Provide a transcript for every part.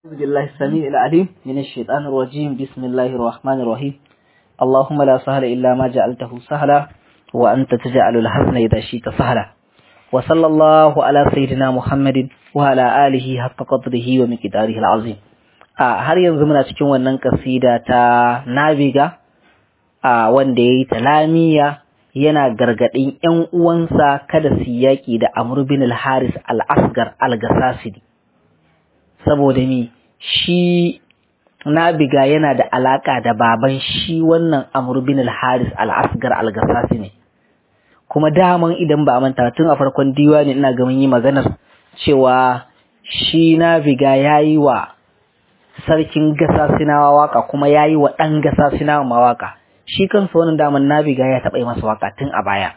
أعوذ بالله السميع العليم من الشيطان الرجيم بسم الله الرحمن الرحيم اللهم لا سهل إلا ما جعلته سهلا وأنت تجعل الحزن إذا شئت سهلا وصلى الله على سيدنا محمد وعلى آله حق قدره ومقداره العظيم a har yanzu muna cikin wannan kasida ta nabiga a wanda ya yi talamiya yana gargaɗin ‘yan uwansa kada su yaƙi da Amr bin al-Haris al-Asgar al-Gasasidi saboda mi shi nabiga yana da alaka da baban shi wannan Amr bin al-Haris al-Asgar al-Gasasi ne kuma daman idan ba a manta tun a farkon diwani ina ga mun yi maganar cewa shi nabiga yayi wa sarkin gasasinawa waka kuma yayi wa dan gasasinawa mawaka shi kansa wannan daman nabiga ya taɓa yi masa waka tun a baya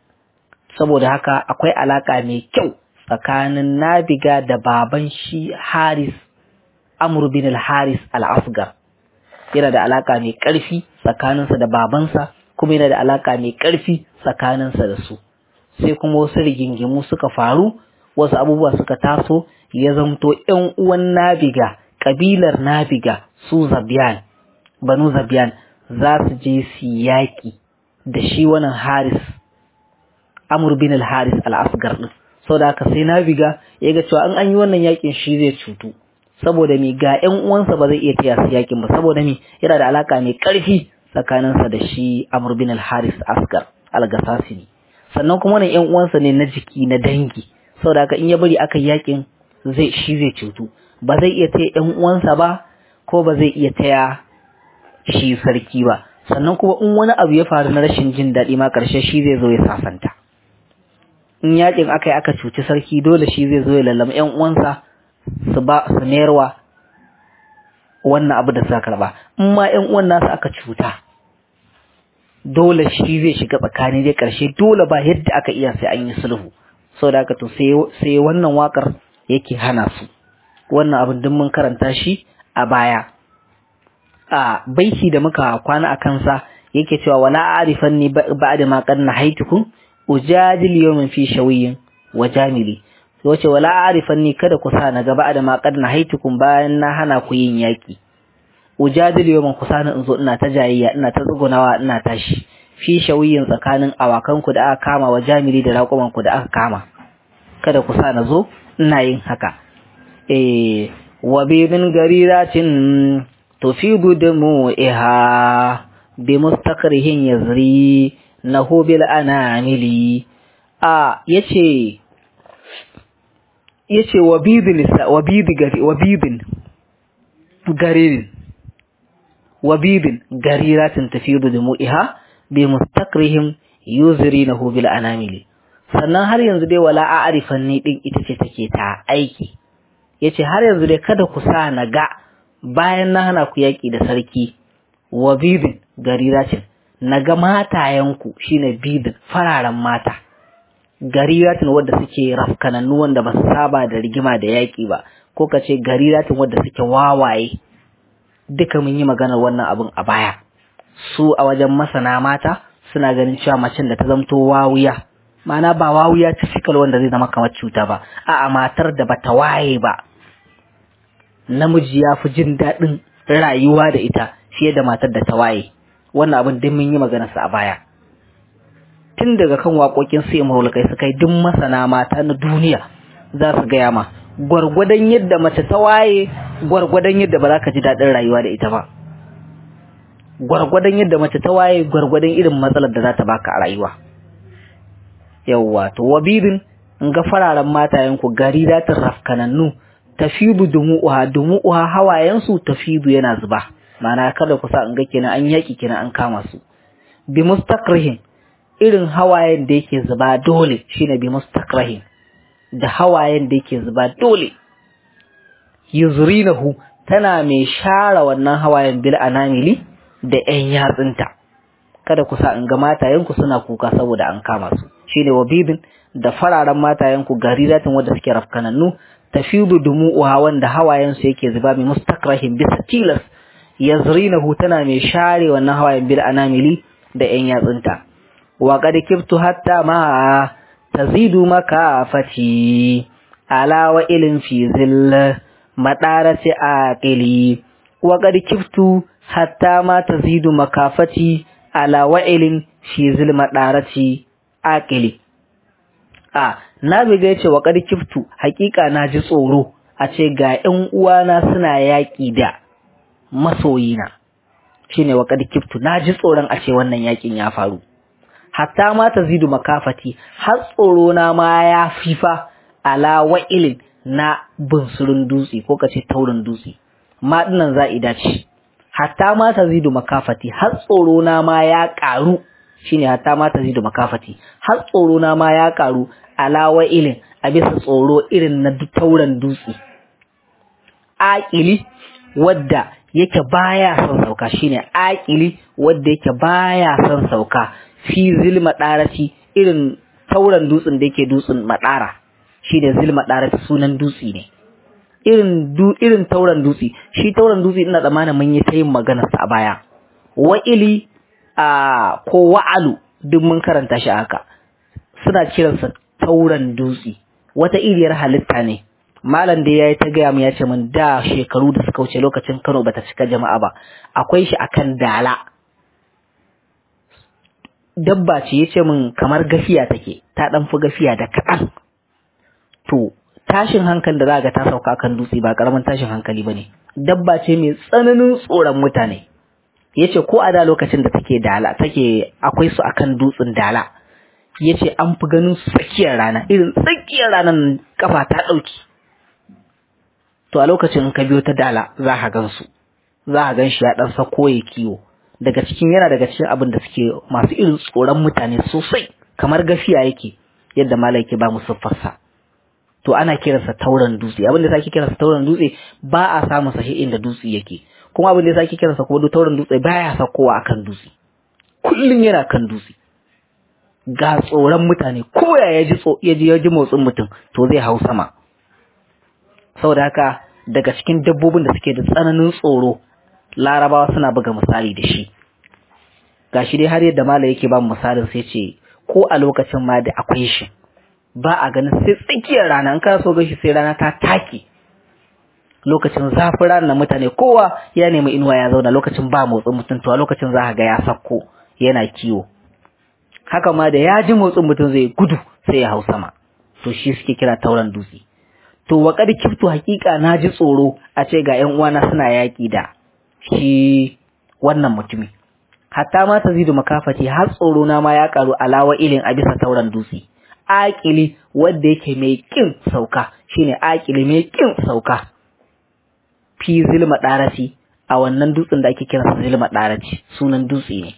saboda haka akwai alaka mai kyau tsakanin nabiga da baban shi haris amur bin al-haris al-asgar yana da alaka mai ƙarfi tsakaninsa da babansa kuma yana da alaka mai ƙarfi tsakaninsa da su sai kuma wasu rigingimu suka faru wasu abubuwa suka taso ya zamto ƴan uwan nabiga ƙabilar nabiga su zabiyan banu zabiyan za su je su yaƙi da shi wannan haris amur bin al-haris al-asgar din saboda haka sai nabiga ya ga cewa an an yi wannan yakin shi zai cutu saboda mi ga ƴan uwansa ba zai iya taya su yakin ba saboda mi yana da alaka mai ƙarfi tsakaninsa da shi Amr bin al-Haris Asgar al-Gasasini sannan kuma wannan ƴan uwansa ne na jiki na dangi saboda haka in ya bari aka yakin zai shi zai cutu ba zai iya taya ƴan uwansa ba ko ba zai iya taya shi sarki ba sannan kuma in wani abu ya faru na rashin jin daɗi ma ƙarshe shi zai zo ya sasanta in yakin aka yi aka cuci sarki dole shi zai zo ya lallama ƴan uwansa su ba su mayarwa wannan abu da suka karba in ma ƴan uwan nasu aka cuta dole shi zai shiga tsakani dai karshe dole ba yadda aka iya sai an yi sulhu saboda haka to sai sai wannan wakar yake hana su wannan abin duk mun karanta shi a baya a baiti da muka kwana a kansa yake cewa wala a'rifanni ba'da ma qad nahaitukum ujadil yawmin fi shawiyin wa jamili wace wala a'rifanni kada ku sa na gaba da ma qad nahaitukum bayan na hana ku yin yaki ujadil yawmin ku sani in zo ina ta jayayya ina ta tsugunawa ina tashi fi shawiyin tsakanin awakan ku da aka kama wa jamili da raƙuman ku da aka kama kada ku sa na zo ina yin haka eh wa bibin gariratin tufidu dumu'iha bi mustaqrihin yazri nahu bil anamili a yace yace wabidin wabidi gari wabidin garirin wabidin gariratin tafidu dumu'iha bi mustaqrihim yuzrinahu bil anamili sannan har yanzu dai wala a'rifan ni din ita ce take ta aiki yace har yanzu dai kada ku sa na ga bayan na hana ku yaki da sarki wabidin gariratin naga matayenku shine bidin fararen mata gariratin wadda suke rafkanannu wanda ba su saba da rigima da yaƙi ba ko ka ce gariratin wadda suke wawaye duka mun yi maganar wannan abin a baya su a wajen masana mata suna ganin cewa macen da ta zamto wawuya ma'ana ba wawuya typical wanda zai zama kamar cuta ba a'a matar da bata waye ba namiji ya fi jin daɗin rayuwa da ita fiye da matar da ta waye wannan abin duk mun yi maganarsa a baya tun daga kan waƙoƙin sai mahulukai suka yi duk masana mata na duniya za su gaya ma gwargwadon yadda mace ta waye gwargwadon yadda ba za ka ji daɗin rayuwa da ita ba gwargwadon yadda mace ta waye gwargwadon irin matsalar da za ta baka a rayuwa yawwa to wabidin in ga fararen matayenku gari za ta rafkanannu tafidu dumu'uha dumu'uha hawayensu tafidu yana zuba ma'ana kada ku sa in ga kenan an yaki kenan an kama su bi mustaqrihin irin hawayen da yake zuba dole shine bi mustaqrihin da hawayen da yake zuba dole yuzrinahu tana mai share wannan hawayen bil anamili da ƴan yatsunta kada ku sa in ga matayenku suna kuka saboda an kama su shine wabibin da fararen matayenku gariratin wanda suke rafkanannu tafidu dumu'uha wanda hawayen su yake zuba mai mustaqrihin bisa tilas yazrinahu tana mai share wannan hawayen bil anamili da ƴan yatsunta wa qad kibtu hatta ma tazidu makafati ala wa ilin fi zill madarati aqili wa qad kiftu hatta ma tazidu makafati ala wa'ilin fi zil madarati aqili a na biga yace wa qad kiftu hakika na ji tsoro a ce ga ƴan uwana suna yaƙi da masoyina shine wa qad kiftu na ji tsoron a ce wannan yaƙin ya faru hatta ma tazidu makafati har tsoro na ma ya fifa ala wa'ilin na bunsurin dutse ko kace taurin dutse ma dinnan za'ida ce hatta ma tazidu makafati har tsoro na ma ya karu shine hatta ma tazidu makafati har tsoro na ma ya karu ala wa'ilin a bisa tsoro irin na tauran dutse aqili wadda yake baya son sauka shine aqili wadda yake baya son sauka fi zilma darati irin tauran dutsen da yake dutsen madara shi da zilma darati sunan dutse ne irin du irin tauran dutse shi tauran dutse ina tsammanin mun yi ta yin magana sa a baya wa'ili a ko wa'alu duk mun karanta shi haka suna kiransa tauran dutse wata iriyar halitta ne malam da yayi ta gaya mu ya ce min da shekaru da suka wuce lokacin Kano bata cika jama'a ba akwai shi akan dala dabba ce yace min kamar gafiya take ta dan fi gafiya da kaɗan to tashin hankali da za ga ta sauka kan dutse ba karamin tashin hankali bane dabba ce mai tsananin tsoron mutane yace ko a da lokacin da take dala take akwai su akan dutsen dala yace an fi ganin su tsakiyar rana irin tsakiyar ranar kafa ta dauki to a lokacin in ka biyo ta dala za ka gan su za ka gan shi ya dan sako ya kiwo daga cikin yana daga cikin abin da suke masu irin tsoron mutane sosai kamar gafiya yake yadda malai yake ba mu siffarsa to ana kiransa tauran dutse abin da sake kiransa tauran dutse ba a samun sahi inda dutse yake kuma abin da sake kiransa kuma duk tauran dutse baya sakowa akan dutse kullun yana kan dutse ga tsoron mutane ko ya ji ya ji ya ji motsin mutum to zai hau sama saboda haka daga cikin dabbobin da suke da tsananin tsoro larabawa suna buga misali da shi gashi dai har yadda mala yake ba misalin sai ce ko a lokacin ma da akwai shi ba a ganin sai tsakiyar rana in ka so gashi sai rana ta take lokacin zafin rana mutane kowa ya nemi inuwa ya zauna lokacin ba motsin mutum to a lokacin za ka ga ya sakko yana kiwo haka ma da ya ji motsin mutum zai gudu sai ya hau sama to shi suke kira tauran dutse to wa kad kiftu hakika na ji tsoro a ce ga ƴan uwana suna yaki da shi wannan mutumi hatta ma tazidu makafati har tsoro na ma ya karu alawa ilin a bisa tauran dutse aƙili wanda yake mai kin sauka shine aƙili mai kin sauka fi zilma ɗaraci a wannan dutsen da ake kira zilma ɗaraci sunan dutse ne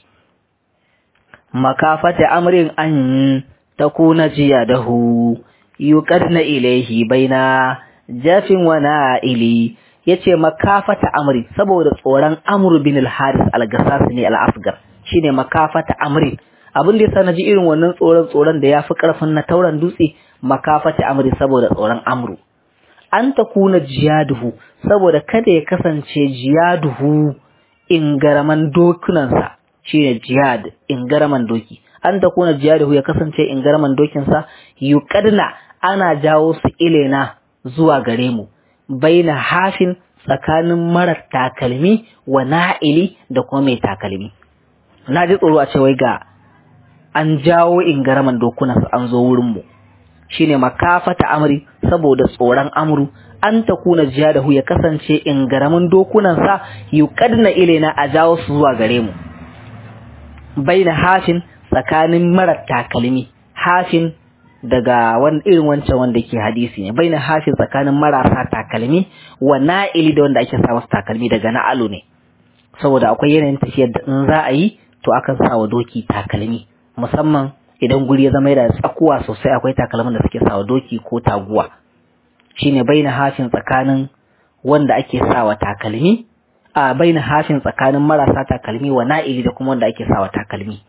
makafata amrin an takuna jiya dahu yuqadna ilaihi baina jafin wa na'ili yace makafata amri saboda tsoron amru bin al-haris al-gassas ne al-asgar shine makafata amri abin da yasa naji irin wannan tsoron tsoron da yafi karfin na tauran dutse makafata amri saboda tsoron amru an takuna jiyaduhu saboda kada ya kasance jiyaduhu ingaraman dokunansa shine jihad ingaraman doki an takuna jiyaduhu ya kasance ingaraman dokinsa yuqadna ana jawo su ilena zuwa gare mu baina hafin tsakanin marar takalmi wa na'ili da kuma mai takalmi na ji tsoro a ce wai ga an jawo ingaraman dokunan an zo wurin mu shine makafata amri saboda tsoron amru an ta kuna jihadahu ya kasance ingaramin dokunan sa yuqadna ilaina a jawo su zuwa gare mu baina hafin tsakanin marar takalmi hafin daga wani irin wancan wanda ke hadisi ne baina hafin tsakanin marasa takalmi wa na'ili da wanda ake sa masa takalmi daga na'alu ne saboda akwai yanayin tafiyar da in za a yi to akan sa wa doki takalmi musamman idan guri ya zama yana da tsakuwa sosai akwai takalmin da suke sa wa doki ko taguwa shine baina hafin tsakanin wanda ake sa wa takalmi a baina hafin tsakanin marasa takalmi wa na'ili da kuma wanda ake sa wa takalmi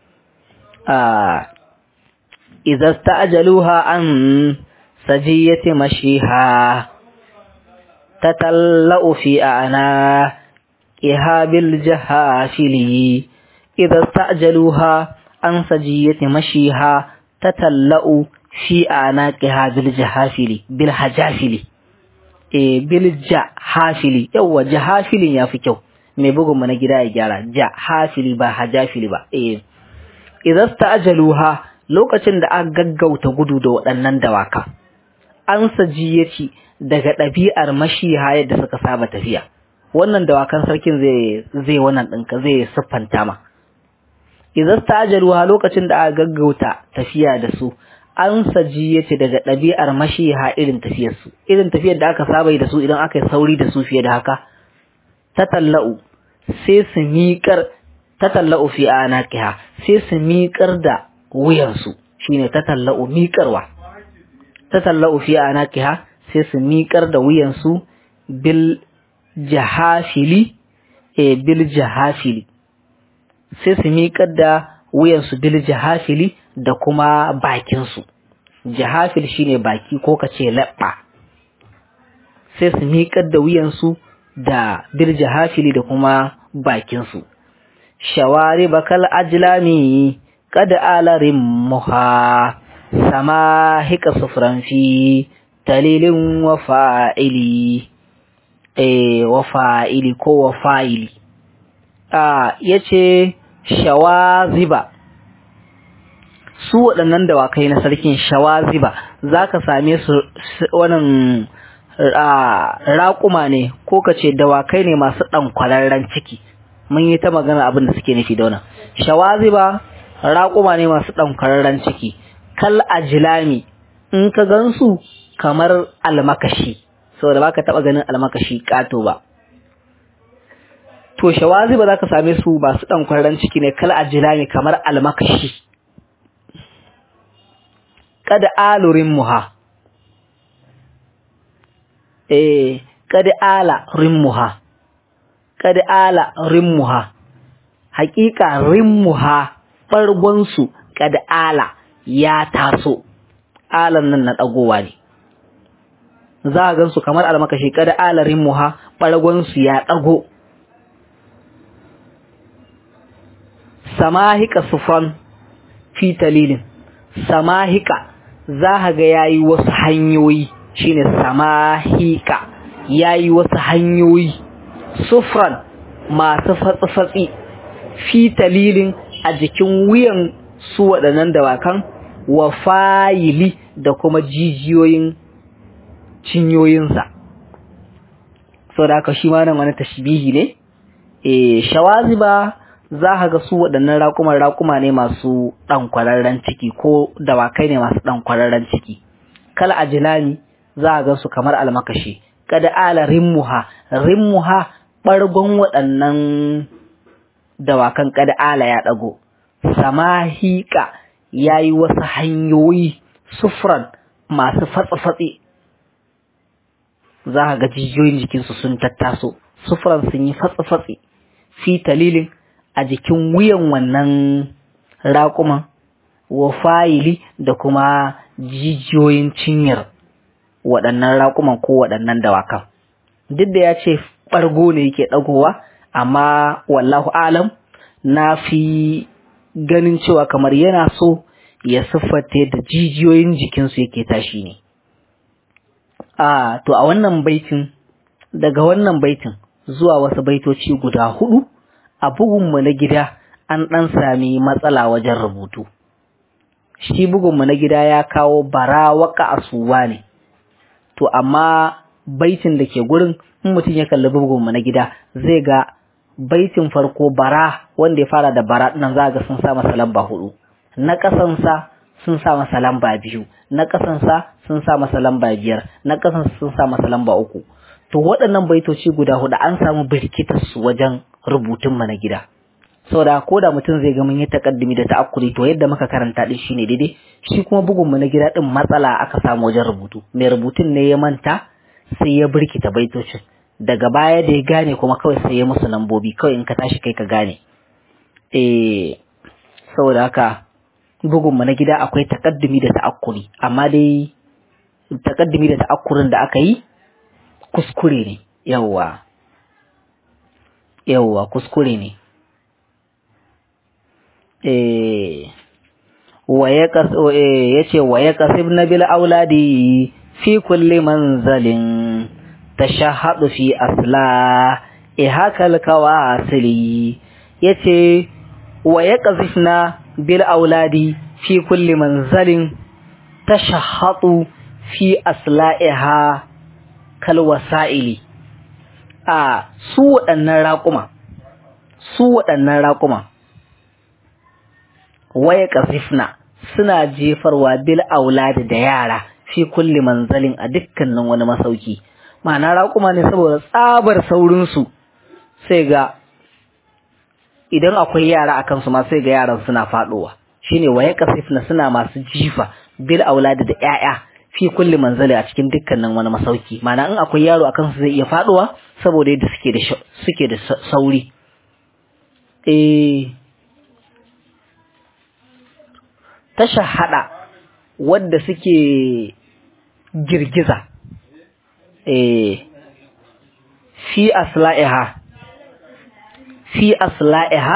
a إذا استعجلوها عن سجية مشيها تتلأ في أعناقها بالجهافل إذا استعجلوها عن سجية مشيها تتلأ في أعناقها بالجهافل بالحجافل e bil jahafili yawa jahafilin yafi kyau mai bugun mu na gida ya gyara jahafili ba hajafili ba eh idan ajaluha lokacin da aka gaggauta gudu da waɗannan dawaka an sajiyaci daga ɗabi'ar mashiha yadda suka saba tafiya wannan dawakan sarkin zai zai wannan ɗinka zai siffanta ma idan ajaluha lokacin da aka gaggauta tafiya da su an sajiyaci daga ɗabi'ar mashiha irin tafiyar su irin tafiyar da aka saba da su idan aka yi sauri da su fiye da haka ta tallau sai su miƙar ta tallau fi anaqiha sai su miƙar da wuyansu shine ta tallau miƙarwa ta tallau fi anaqiha sai su miƙar da wuyansu bil jahafili e bil jahafili sai su miƙar da wuyansu bil jahafili da kuma bakinsu jahafil shine baki ko kace labba sai su miƙar da wuyansu da bil jahafili da kuma bakinsu shawari bakal ajlami kad alarin muha sama hika sufran fi talilin wa fa'ili eh wa fa'ili ko wa fa'ili a yace shawaziba su waɗannan dawakai na sarkin shawaziba zaka same su wannan raƙuma ne ko ka ce dawakai ne masu ɗan kwararren ciki mun yi ta magana abin da suke nufi da wannan shawaziba raƙuma ne masu ɗan kwararren ciki kal ajilami in ka gansu kamar almakashi saboda baka taɓa ganin almakashi ƙato ba to shawaziba za ka same su masu ɗan kwararren ciki ne kal ajilami kamar almakashi kada alurin muha eh kad ala rimmuha kad ala rimmuha hakika rimmuha bargon su kad ala ya taso alan nan na dagowa ne za a gansu kamar almakashi kad ala rimmuha bargon su ya dago samahika sufan fi talilin samahika za ga yayi wasu hanyoyi shine samahika yayi wasu hanyoyi sufran masu fatsi-fatsi fi talilin a jikin wuyan su waɗannan dawakan wa fayili da kuma jijiyoyin cinyoyinsa sau da aka shi ma nan wani tashbihi ne e shawaziba za ka ga su waɗannan raƙuman raƙuma ne masu ɗan kwararren ciki ko dawakai ne masu ɗan kwararren ciki kala ajilani za a gansu kamar almakashi kada ala rimmuha rimmuha ɓargon waɗannan dawakan kada ala ya ɗago samahika ya yi wasu hanyoyi sufran masu fatsi-fatsi za ga jijiyoyin jikinsu sun tattaso sufran sun yi fatsi-fatsi fi talilin a jikin wuyan wannan raƙuman wa fayili da kuma jijiyoyin cinyar waɗannan raƙuman ko waɗannan dawakan duk da ya ce ɓargo ne yake ɗagowa amma wallahu alam na fi ganin cewa kamar yana so ya siffata da jijiyoyin jikinsu yake tashi ne a to a wannan baitin daga wannan baitin zuwa wasu baitoci guda hudu a bugunmu na gida an ɗan sami matsala wajen rubutu shi bugunmu na gida ya kawo bara waka asuwa ne to amma baitin da ke gurin in mutum ya kalli bugunmu na gida zai ga baitin farko bara wanda ya fara da bara nan za ga sun sa masa lamba hudu na kasansa sun sa masa lamba biyu na kasansa sun sa masa lamba biyar na kasansa sun sa masa lamba uku to waɗannan baitoci guda hudu an samu birkitar su wajen rubutun mu na gida saboda ko da mutum zai ga mun yi takaddumi da ta'akkuri to yadda muka karanta din shine daidai shi kuma bugun mu na gida din matsala aka samu wajen rubutu mai rubutun ne ya manta sai ya birkita baitocin daga baya da ya gane kuma kawai sai ya musu lambobi kawai in ka tashi kai ka gane eh saboda haka bugun mu na gida akwai takaddumi da ta'akkuri amma dai takaddumi da ta'akkurin da aka yi kuskure ne yawwa yawwa kuskure ne eh waye kas eh yace waye kasib nabil auladi fi kulli manzalin tashahhadu fi asla ihakal kawasili yace wa yaqzifna bil auladi fi kulli manzalin tashahhadu fi asla'iha kal wasa'ili a su waɗannan raƙuma su waɗannan raƙuma waya ƙasifna suna jefarwa bil auladi da yara fi kulli manzalin a dukkanin wani masauki ma'ana raƙuma ne saboda tsabar saurinsu sai ga idan akwai yara a kansu ma sai ga yaran suna faɗowa shine waya ƙasifna suna masu jifa bil auladi da 'ya'ya fi kulli manzali a cikin dukkanin wani masauki ma'ana in akwai yaro a kansu zai iya faɗowa saboda yadda suke da suke da sauri eh tasha hada wadda suke girgiza eh fi asla'iha fi asla'iha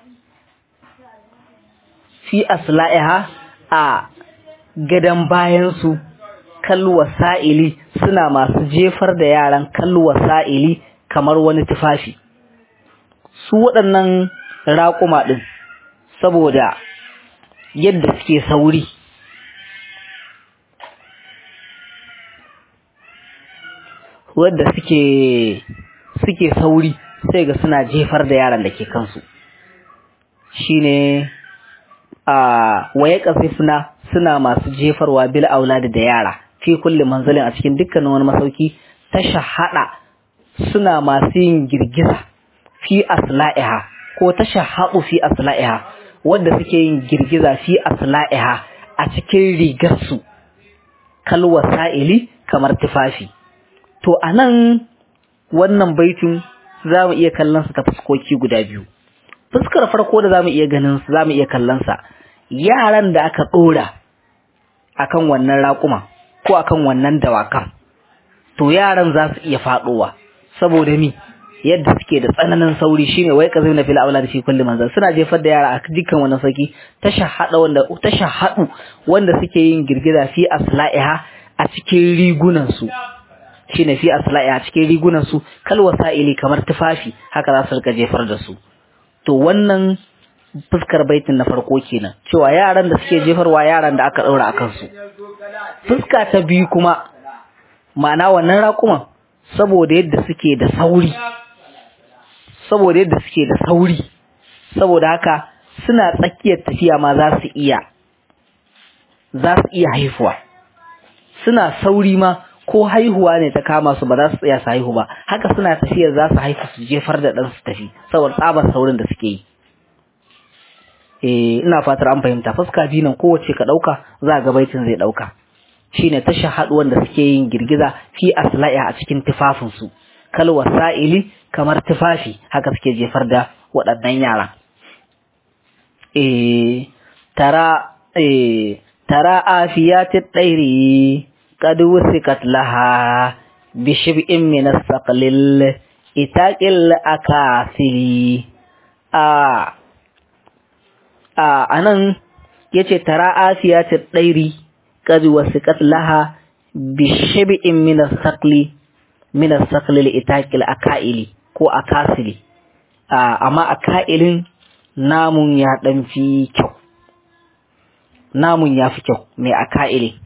fi asla'iha a gadan bayansu kalwa sa'ili suna masu jefar da yaran kalwa sa'ili kamar wani tufafi su waɗannan raƙuma ɗin saboda yadda suke sauri wadda suke suke sauri sai ga suna jefar da yaran da ke kansu shine a waye kasifna suna masu jefarwa bil auladi da yara fi kulli manzalin a cikin dukkanin wani masauki ta shahada suna masu yin girgiza fi asla'iha ko ta shahadu fi asla'iha wanda suke yin girgiza fi asla'iha a cikin rigarsu kalwa sa'ili kamar tufafi to anan wannan baitin za mu iya kallon su ta fuskoki guda biyu fuskar farko da za mu iya ganin su za mu iya kallon sa yaran da aka ɗora akan wannan raƙuma ko akan wannan dawakan to yaran za su iya faɗowa saboda mi yadda suke da tsananin sauri shine wai ka zauna fil aulad fi kulli manzal suna jefar da yara a dukkan wani saki tashahhada wanda tashahhadu wanda suke yin girgiza fi asla'iha a cikin rigunan su shine fi asla'iha a cikin rigunan su kal wasa'ili kamar tufafi haka za su rika jefar da su to wannan fuskar baitin na farko kenan cewa yaran da suke jefarwa yaran da aka daura akan su fuska ta biyu kuma ma'ana wannan raƙuman saboda yadda suke da sauri saboda yadda suke da sauri saboda haka suna tsakiyar tafiya ma za su iya za su iya haihuwa suna sauri ma ko haihuwa ne ta kama su ba za su tsaya su haihu ba haka suna tafiyar za su haifu su jefar da ɗan su tafi saboda tsabar saurin da suke yi eh ina fatar an fahimta fuska biyu nan kowace ka ɗauka za ga baitin zai ɗauka shine tasha haɗuwan da suke yin girgiza fi asla'i a cikin tufafinsu kal wasa'ili kamar tufafi haka suke jefar da waɗannan yara eh tara eh tara afiyati dairi qad wusikat laha bi shib'in min as-saqlil itaqil akasili a a anan yace tara afiyati dairi qad wusikat laha bi shib'in min as-saqli min as-saqli itaqil akaili ko akasili amma akailin namun ya dan fi kyau namun ya fi kyau mai akaili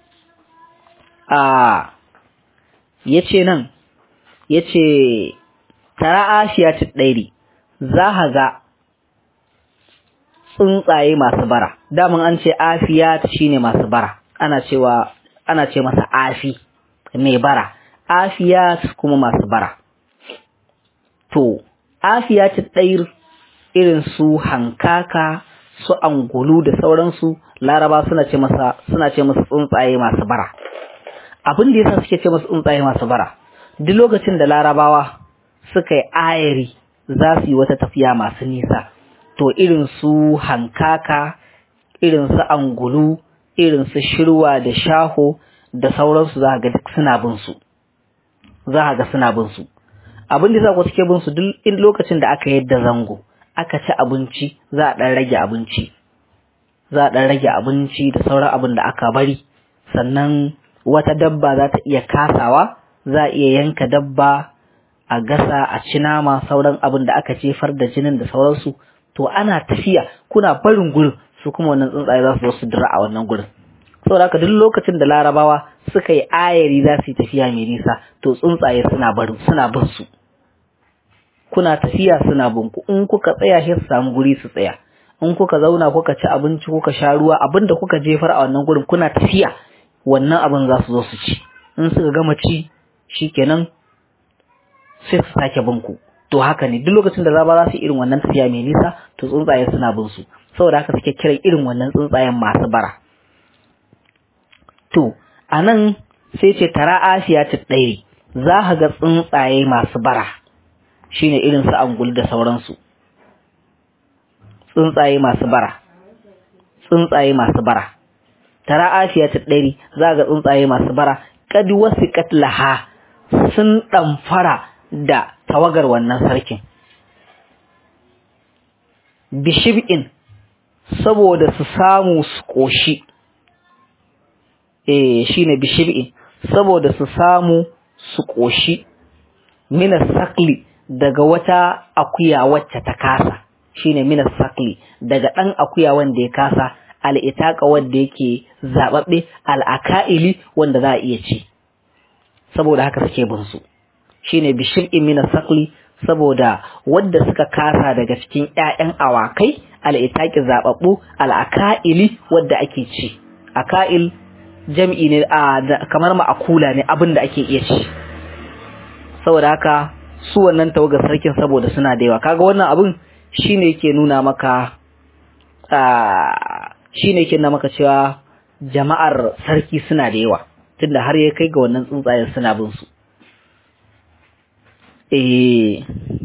a yace nan yace tara ashiya dairi za ka ga tsuntsaye masu bara daman an ce afiya shine masu bara ana cewa ana ce masa afi mai bara afiya kuma masu bara to afiya ta ɗayir irin su hankaka su angulu da sauransu laraba suna ce masa suna ce masa tsuntsaye masu bara abin da yasa suke ce masa tsuntsaye masu bara duk lokacin da larabawa suka yi ayari za su yi wata tafiya masu nisa to irin su hankaka irin su angulu irin su shirwa da shaho da sauransu za ga duk suna bin su za ga suna bin su abin da za ku suke bin su duk in lokacin da aka yadda zango aka ci abinci za a dan rage abinci za a dan rage abinci da sauran abin da aka bari sannan wata dabba za ta iya kasawa za a iya yanka dabba a gasa a ci nama sauran abin da aka jefar da jinin da sauransu to ana tafiya kuna barin gurin su kuma wannan tsuntsaye za su zo su dira a wannan gurin saboda haka duk lokacin da larabawa suka yi ayari za su yi tafiya mai nisa to tsuntsaye suna barin suna bin su kuna tafiya suna bin ku in kuka tsaya sai su samu guri su tsaya in kuka zauna kuka ci abinci kuka sha ruwa abinda kuka jefar a wannan gurin kuna tafiya wannan abin za su zo su ci in suka gama ci shikenan sai su sake bin ku to haka ne duk lokacin da zaba za su irin wannan tafiya mai nisa to tsuntsaye suna bin su saboda haka suke kiran irin wannan tsuntsayen masu bara to anan sai ce tara asiya ta ɗairi za ka ga tsuntsaye masu bara shine irin su angul da sauransu tsuntsaye masu bara tsuntsaye masu bara tara asiya ta ɗari za ga tsuntsaye masu bara kad wasu katlaha sun ɗamfara da tawagar wannan sarkin bishib'in saboda su samu su ƙoshi eh shine bishib'in saboda su samu su ƙoshi mina sakli daga wata akuya wacce ta kasa shine mina sakli daga ɗan akuya wanda ya kasa al'itaka wanda yake zaɓaɓɓe al'aka'ili wanda za a iya ci saboda haka suke bin su shine bishir'in mina sakli saboda wadda suka kasa daga cikin ‘ya'yan awakai al'itaki zaɓaɓɓu al'aka'ili wadda ake ci aka'il jam'i ne a kamar ma'akula ne abin da ake iya ci saboda haka su wannan tawagar sarkin saboda suna da yawa kaga wannan abin shine yake nuna maka shine yake nuna maka cewa jama'ar sarki suna da yawa tunda har ya kai ga wannan tsuntsayen suna bin su eh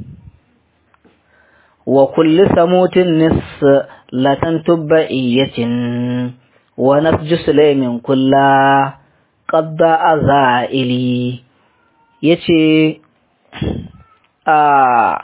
wa kulli samutin nis latan tubba'iyatin wa nasju sulaimin kulla qadda azaili yace a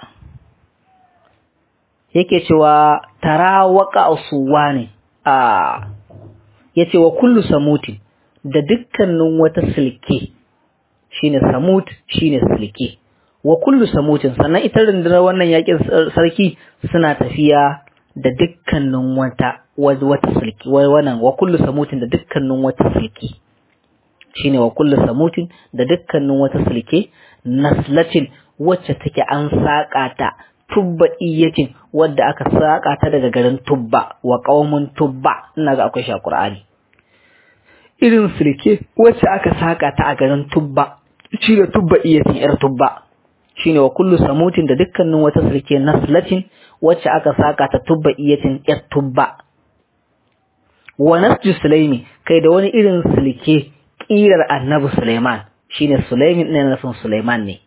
yake cewa tara waka usuwa ne a yace wa kullu samutin da dukkanin wata silke shine samut shine silke wa kullu samutin sannan ita rundunar wannan yakin sarki suna tafiya da dukkanin wata wata silke wannan wa kullu samutin da dukkanin wata silke shine wa kullu samutin da dukkanin wata silke naslatin wacce take an saƙa ta tubba iyatin wadda aka saƙa ta daga garin tubba wa ƙaumin tubba ina ga akwai shi a Qur'ani irin silke wacce aka saƙa ta a garin tubba shi da tubba iyatin yar tubba shine wa kullu samutin da dukkanin wata silke naslatin wacce aka saƙa ta tubba iyatin yar tubba wa nasju sulaimi kai da wani irin silke ƙirar annabi Sulaiman shine Sulaimin ne nufin Sulaiman ne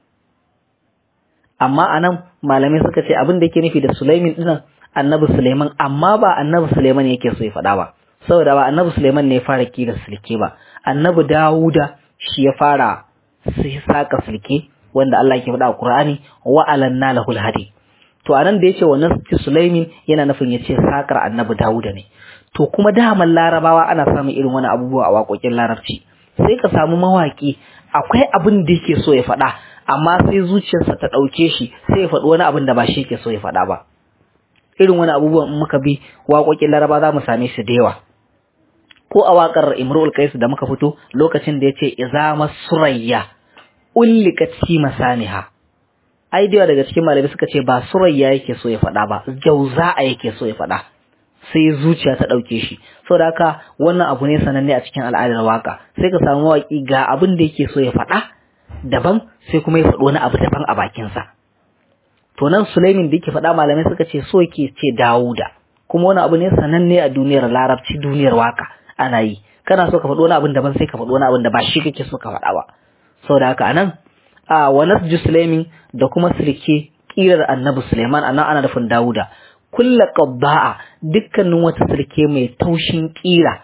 amma anan malamai suka ce abin da yake nufi da Sulaimin dinnan annabi Sulaiman amma ba annabi Sulaiman yake so ya faɗa ba saboda ba annabi Sulaiman ne ya fara kira sulke ba annabi Dawuda shi ya fara sai saka sulke wanda Allah yake faɗa a Qur'ani wa alanna lahul hadi to anan da yace wannan Sulaimin yana nufin yace sakar annabi Dawuda ne to kuma daman larabawa ana samun irin wani abubuwa a waƙoƙin larabci sai ka samu mawaki akwai abin da yake so ya faɗa amma sai zuciyarsa ta ɗauke shi sai ya faɗi wani abin da ba shi yake so ya faɗa ba irin wani abubuwan in muka bi waƙoƙin laraba za mu same shi da yawa ko a waƙar imrul qais da muka fito lokacin da yace izama surayya ullikat fi masaniha ai da daga cikin malamai suka ce ba surayya yake so ya faɗa ba jauza'a yake so ya faɗa sai zuciya ta ɗauke shi saboda haka wannan abu ne sananne a cikin al'adar waka sai ka samu mawaƙi ga abin da yake so ya faɗa daban sai kuma ya faɗi wani abu daban a bakinsa to nan Sulaimin da yake faɗa malamai suka ce so yake ce Dawuda kuma wani abu ne sananne a duniyar Larabci duniyar waka ana yi kana so ka faɗi wani abin daban sai ka faɗi wani abin da ba shi kake so ka faɗa ba saboda haka anan a wa nasju Sulaimin da kuma silke kirar Annabi Sulaiman anan ana nufin Dawuda kulla qabba'a dukkanin wata silke mai taushin kira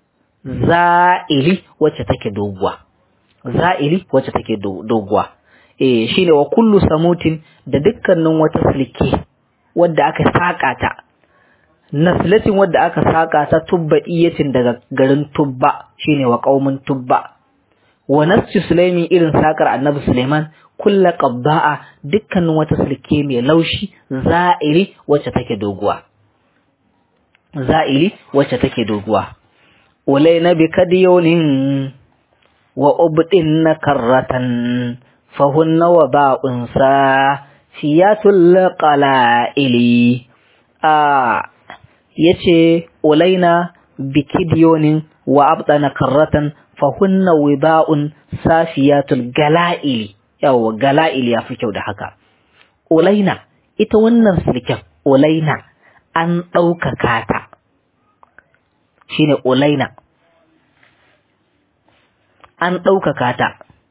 za'ili wacce take doguwa za'ili wacce take doguwa eh shine wa kullu samutin da dukkanin wata silke wadda aka saka ta naslatin wadda aka saka ta tubba iyatin daga garin tubba shine wa qaumin tubba wa nasci sulaimi irin sakar annabi suleiman kulla qabda'a dukkanin wata silke mai laushi za'iri wacce take doguwa za'iri wacce take doguwa ulaina bi kadiyonin wa ubdin na karratan fahunna wa ba'un sa fiyatul qala'ili a yace ulaina bi kadiyonin wa abdana karratan fahunna wiba'un safiyatul gala'ili yawa gala'ili ya fi kyau da haka ulaina ita wannan silken ulaina an ɗaukaka ta shine ulaina an ɗaukaka ta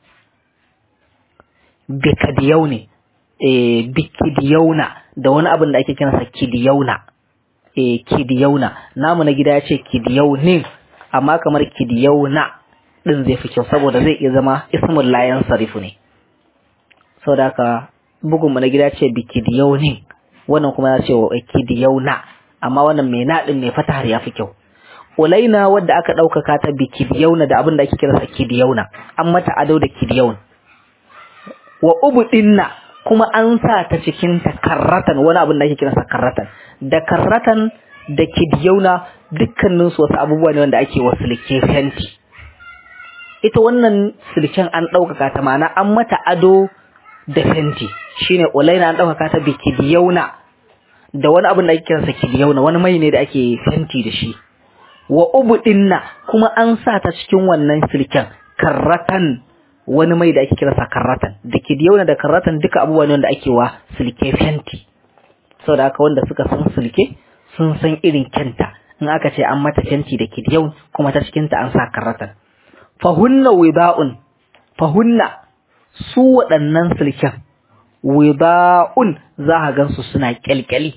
bikadiyau ne eh bikidiyauna da wani abin da ake kiransa kidiyauna eh kidiyauna namu na gida ya ce kidiyaunin amma kamar kidiyauna din zai fi kyau saboda zai iya zama ismul layan sarifu ne saboda haka bugun mu na gida ce bikidiyaunin wannan kuma ya ce wa kidiyauna amma wannan mai na din mai fatahar ya fi kyau ulaina wadda aka ɗaukaka ta bikidiyauna da abin da ake kiransa kidiyauna an mata ado da kidiyaun wa ubudinna kuma an sa ta cikin ta karratan wani abin da ake kiransa karratan da karratan da kidiyauna dukkanin su wasu abubuwa ne wanda ake wasu silke fenti ita wannan silken an ɗaukaka ta ma'ana an mata ado da fenti shine ulaina an ɗaukaka ta bikidiyauna da wani abin da ake kiransa kidiyauna wani mai ne da ake fenti da shi wa ubudinna kuma an sa ta cikin wannan silken karratan wani mai da ake kiransa karratan da kidiyauna da karratan duka abubuwa ne wanda ake wa silke fenti saboda haka wanda suka san silke sun san irin kyanta in aka ce an mata fenti da kidiyau kuma ta cikin ta an sa karratan fahunna wiba'un fahunna su waɗannan silken wiba'un za a gansu suna kyalkyali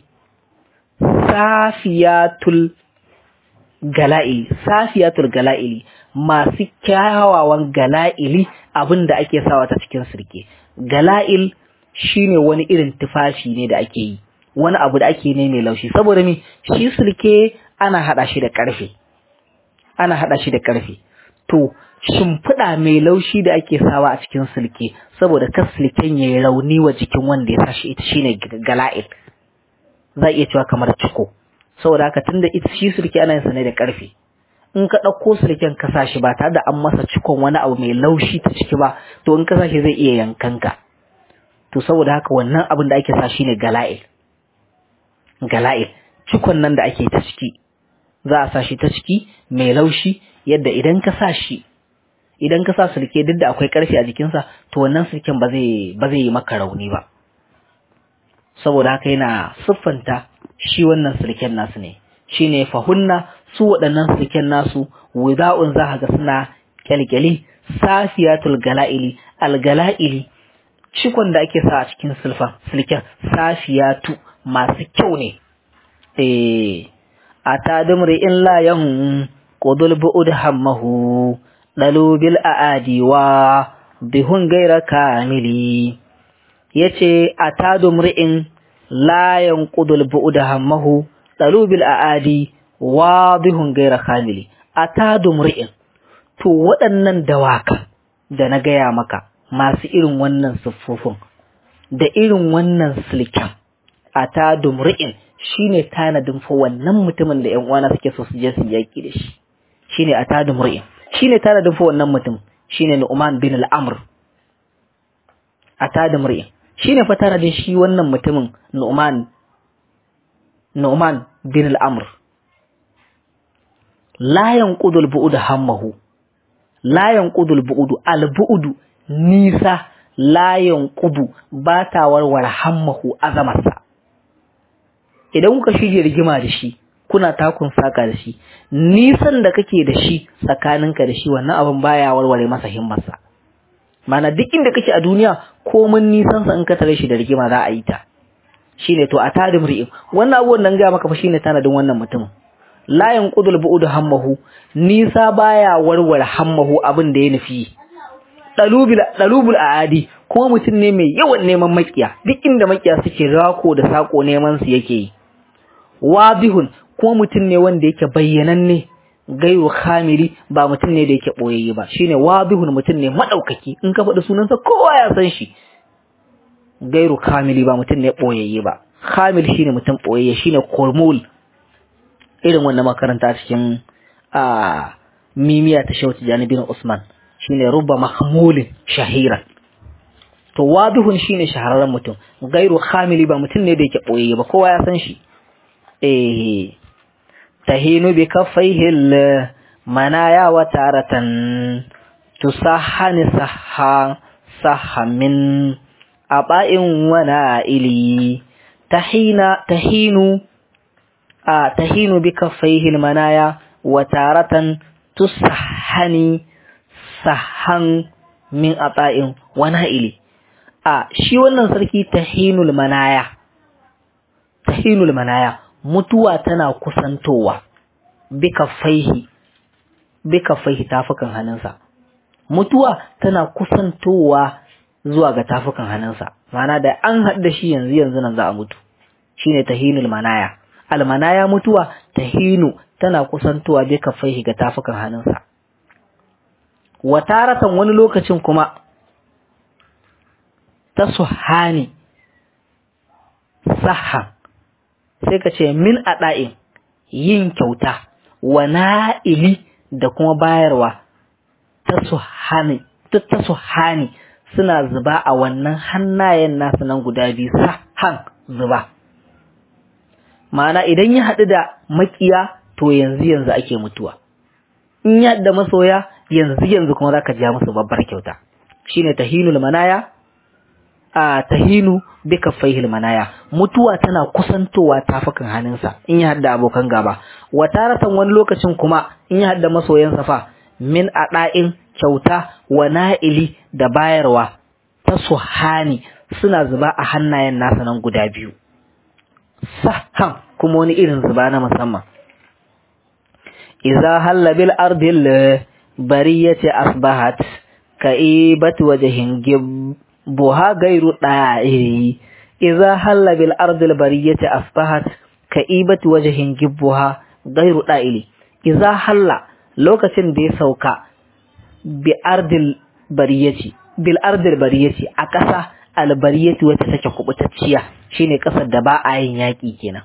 safiyatul gala'ili safiyatul gala'ili masu kyawawan gala'ili abin da ake sawa ta cikin sirke gala'il shine wani irin tufafi ne da ake yi wani abu da ake ne mai laushi saboda me shi sirke ana hada shi da karfe ana hada shi da karfe to shimfiɗa mai laushi da ake sawa a cikin silke saboda kar silken yayi rauni wa jikin wanda ya sashi ita shine gala'il za iya cewa kamar ciko saboda haka tunda ita shi silke ana yin sa ne da karfe in ka ɗauko silken ka sa shi ba tare da an masa cikon wani abu mai laushi ta ciki ba to in ka sa shi zai iya yankan ka to saboda haka wannan abin da ake sa shine gala'il gala'il cikon nan da ake ta ciki za a sa shi ta ciki mai laushi yadda idan ka sa shi idan ka sa sulke duk da akwai karfi a jikinsa to wannan sulken ba zai ba zai yi maka rauni ba saboda haka yana siffanta shi wannan sulken nasu ne shine fahunna su waɗannan sulken nasu wuda'un za ga suna kyalkyali safiyatul gala'ili algala'ili cikon da ake sa a cikin sulfan sulken safiyatu masu kyau ne eh ata dumri in la yan qudul bu'ud hammahu dalu bil aadi wa bihun gaira kamili yace ata dumri'in la yan qudul bu'ud hammahu dalu bil aadi wa bihun gaira kamili ata dumri'in to waɗannan dawakan da na gaya maka masu irin wannan siffofin da irin wannan silken ata dumri'in shine tanadin fa wannan mutumin da ƴan uwana suke so su je su yaki da shi shine atadu mur'in shine tanadin fa wannan mutum shine Nu'man bin al-Amr atadu mur'in shine fa tanadin shi wannan mutumin Nu'man Nu'man bin al-Amr la yanqudul bu'ud hammahu la yanqudul bu'ud al-bu'ud nisa la yanqudu ba ta warware hammahu azamarsa idan kuka shige rigima da shi kuna takun saka da shi nisan da kake da shi tsakaninka da shi wannan abin baya warware masa himmarsa mana duk inda kake a duniya komin nisan sa in ka tare shi da rigima za a yi ta shine to a tadim ri'im wannan abubuwan nan ga maka fa shine tanadin wannan mutumin la yanqudul bu'ud hammahu nisa baya warware hammahu abin da ya nufi dalubil dalubul aadi kuma mutum ne mai yawan neman makiya duk inda makiya suke rako da sako neman su yake yi wadihun kuma mutum ne wanda yake bayyananne gairu khamili ba mutum ne da yake boyayye ba shine wadihun mutum ne madaukaki in ka faɗi sunansa kowa ya san shi gairu kamili ba mutum ne boyayye ba kamil shine mutum boyayye shine kormul irin wannan makaranta cikin a mimiya ta shauti janibin Usman shine rubba mahmulin shahiran to wadihun shine shahararren mutum gairu kamili ba mutum ne da yake boyayye ba kowa ya san shi eh tahinu bi kaffaihi manaya wa taratan tusahhani sahha sahha min aba'in wa na'ili tahina tahinu a tahinu bi kaffaihi manaya wa taratan tusahhani sahhan min aba'in wa na'ili a shi wannan sarki tahinul manaya tahinul manaya mutuwa tana kusantowa bika faihi bika faihi tafukan hannunsa mutuwa tana kusantowa zuwa ga tafukan hannunsa ma'ana da an haɗu da shi yanzu yanzu nan za a mutu shine tahinul manaya almanaya mutuwa tahinu tana kusantowa bika faihi ga tafukan hannunsa wataratan wani lokacin kuma ta suhani sahan sai ka ce min aɗa'in yin kyauta wa na'ili da kuma bayarwa ta suhani ta suhani suna zuba a wannan hannayen nasu nan guda biyu sahan zuba ma'ana idan ya haɗu da makiya to yanzu yanzu ake mutuwa in ya da masoya yanzu yanzu kuma zaka ja musu babbar kyauta shine tahinul manaya a tahinu bi kaffaihi manaya mutuwa tana kusantowa tafukan hannunsa in ya hadda abokan gaba wataratan wani lokacin kuma in ya hadda masoyansa fa min ada'in kyauta wa na'ili da bayarwa ta suhani suna zuba a hannayen nasa nan guda biyu sahan kuma wani irin zuba na musamman idza halla bil ardil bariyati asbahat ka'ibat wajhin buha gairu ɗa'iri iza halla bil ardil bariyati asbahat ka'ibat wajhin gibbuha gairu ɗa'ili iza halla lokacin da ya sauka bi ardil bariyati bil ardil bariyati a ƙasa albariyati wacce take kubutacciya shine ƙasar da ba a yin yaƙi kenan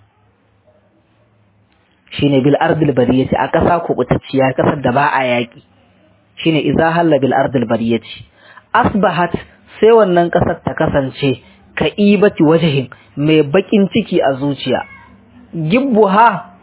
shine bil ardil bariyati a ƙasa kubutacciya ƙasar da ba a yaƙi shine iza halla bil ardil bariyati asbahat sai wannan ƙasar ta kasance ka ibati wajahin mai baƙin ciki a zuciya gibbuha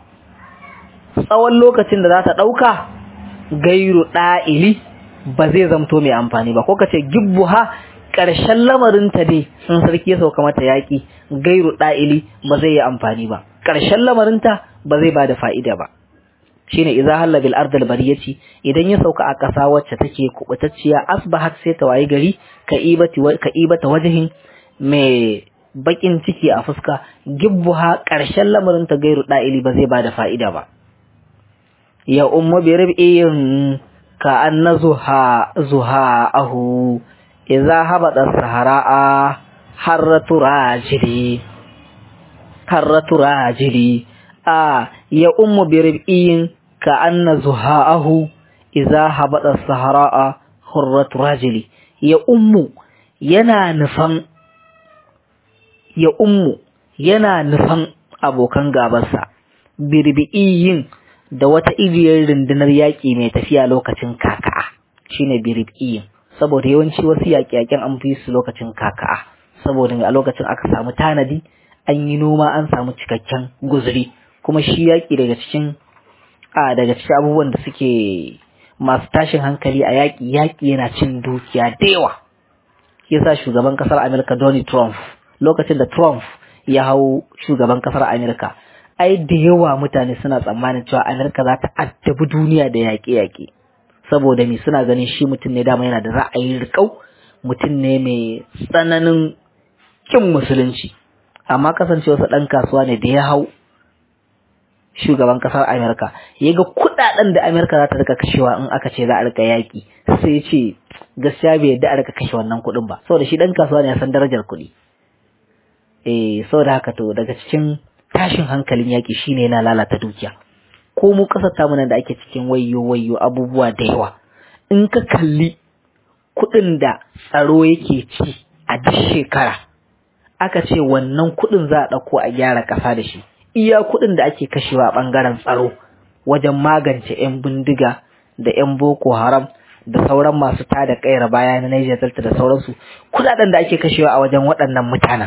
tsawon lokacin da za ta ɗauka gairu ɗa'ili ba zai zamto mai amfani ba ko ka ce gibbuha ƙarshen lamarinta dai sun sarki ya sauka mata yaƙi gairu ɗa'ili ba zai yi amfani ba ƙarshen lamarinta ba zai ba da fa'ida ba shine idza halla bil ardil bariyati idan ya sauka a ƙasa wacce take kubutacciya asbahat sai ta wayi gari ka ibati ka ibata wajhin mai bakin ciki a fuska gibbuha ƙarshen lamarin ta gairu da'ili ba zai bada fa'ida ba ya ummu bi rab'in ka anna zuha zuha ahu idza habada sahara'a harratu rajili harratu rajili a ya ummu bi rab'in كأن زهاءه إذا هبط الصحراء حرة رجلي يا أم ينا نفن يا أم ينا نفن أبو كان غابسا بربئيين da wata iriyar rundunar yaƙi mai tafiya lokacin kaka'a shine birib'iyin saboda yawanci wasu yaƙe-yaƙen an fi su lokacin kaka'a saboda a lokacin aka samu tanadi an yi noma an samu cikakken guzuri kuma shi yaƙi daga cikin a daga cikin abubuwan da suke masu tashin hankali a yaƙi yaƙi yana cin dukiya da yawa yasa shugaban ƙasar Amerika Donald Trump lokacin da Trump ya hau shugaban ƙasar Amerika ai da yawa mutane suna tsammanin cewa Amerika za ta addabi duniya da yaƙe-yaƙe saboda me suna ganin shi mutum ne dama yana da ra'ayin riƙau mutum ne mai tsananin kin musulunci amma kasancewarsa ɗan kasuwa ne da ya hau shugaban kasar Amerika ya ga kudaden da Amerika za ta rika kashewa in aka ce za a rika yaki sai ya ce gaskiya bai yadda a rika kashe wannan kudin ba saboda shi dan kasuwa ne ya san darajar kuɗi eh saboda haka to daga cikin tashin hankalin yaki shine yana lalata dukiya ko mu kasar tamu nan da ake cikin wayyo wayyo abubuwa da yawa in ka kalli kuɗin da tsaro yake ci a duk shekara aka ce wannan kuɗin za a ɗauko a gyara ƙasa da shi iya kuɗin da ake kashewa a ɓangaren tsaro wajen magance 'yan bindiga da 'yan boko haram da sauran masu tada kayar baya na Niger Delta da sauransu kuɗaɗen da ake kashewa a wajen waɗannan mutanen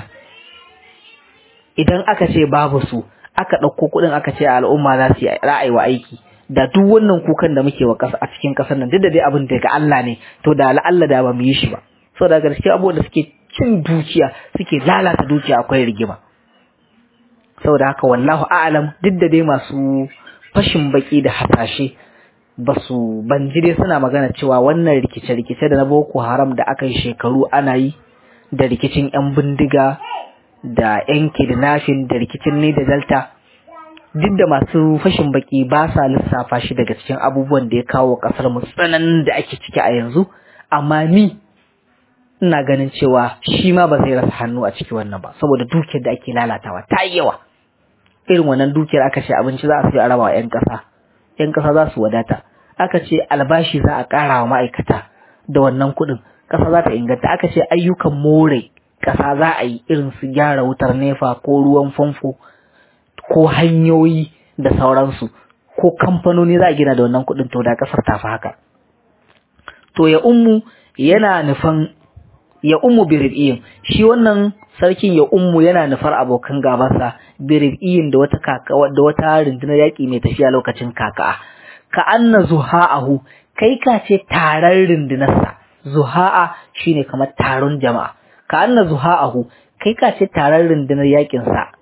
idan aka ce babu su aka ɗauko kuɗin aka ce al'umma za su yi ra'ayi wa aiki da duk wannan kukan da muke wa ƙasa a cikin ƙasar nan duk da dai abin daga Allah ne to da Allah da ba mu yi shi ba saboda gaske abubuwan da suke cin dukiya suke lalata dukiya akwai rigima saboda haka wallahu a'lam duk da dai masu fashin baki da hasashe ba su ban ji dai suna magana cewa wannan rikice-rikice da na boko haram da aka yi shekaru ana yi da rikicin 'yan bindiga da 'yan kidnapping da rikicin ne da delta duk da masu fashin baki ba sa lissafa shi daga cikin abubuwan da ya kawo kasar mu tsananin da ake ciki a yanzu amma ni ina ganin cewa shi ma ba zai rasa hannu a ciki wannan ba saboda dukiyar da ake lalatawa ta yi yawa irin wannan dukiyar aka ce abinci za a sai a raba wa 'yan ƙasa 'yan ƙasa za su wadata aka ce albashi za a ƙara wa ma'aikata da wannan kuɗin ƙasa za ta inganta aka ce ayyukan more ƙasa za a yi irin su gyara wutar nefa ko ruwan famfo ko hanyoyi da sauransu ko kamfanoni za a gina da wannan kuɗin to da ƙasar ta fi haka to ya ummu yana nufan ya ummu birib'iyin shi wannan sarkin ya ummu yana nufar abokan gabansa birib'iyin da wata kaka da wata rundunar yaƙi mai tafiya lokacin kaka ka anna zuha'ahu kai ka ce taron rundunarsa zuha'a shine kamar taron jama'a ka anna zuha'ahu kai ka ce taron rundunar yaƙinsa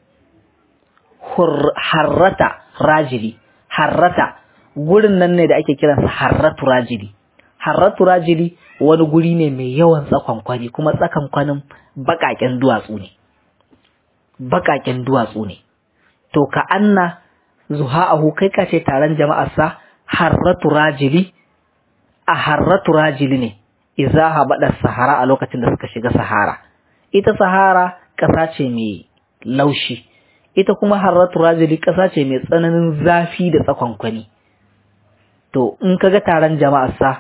harrata rajili harrata gurin nan ne da ake kiransa harratu rajili harratu rajili wani guri ne mai yawan tsakonkwani kuma tsakonkwanin baƙaƙen duwatsu ne baƙaƙen duwatsu ne to ka anna zuha'ahu kai ka ce taron jama'arsa harratu rajili a harratu rajili ne iza habada sahara a lokacin da suka shiga sahara ita sahara ƙasa ce mai laushi ita kuma harratu rajili ƙasa ce mai tsananin zafi da tsakonkwani to in kaga taron jama'arsa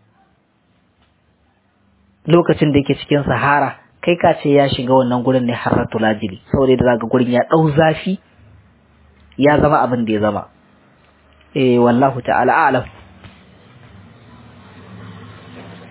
lokacin da yake cikin sahara kai ka ce ya shiga wannan gurin ne harratu rajili saboda da zaga gurin ya ɗau zafi ya zama abin da ya zama eh wallahu ta'ala a'lam